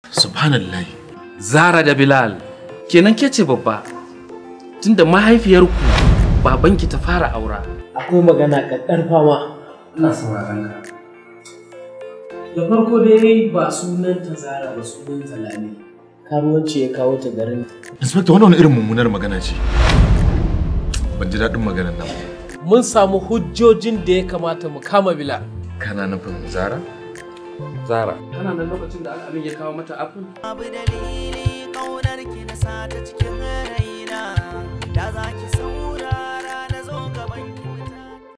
subhanallah Zara da Bilal kenan ke ce babba tunda mahaifiyarku babanki ta fara aura akwai magana ƙaƙƙarfa ma ina sauraron ka da farko dai ba sunanta zara ba sunanta lami karuwanci ya kawo ta garin inspector wannan wani irin mummunar magana ce ban ji daɗin maganar nan ba. mun samu hujjojin da ya kamata mu kama bilal kana nufin zara Zara kana nan lokacin da abin ya kawo mata apple Abu dalili kaunar ki na sa ta cikin raina da za ki saura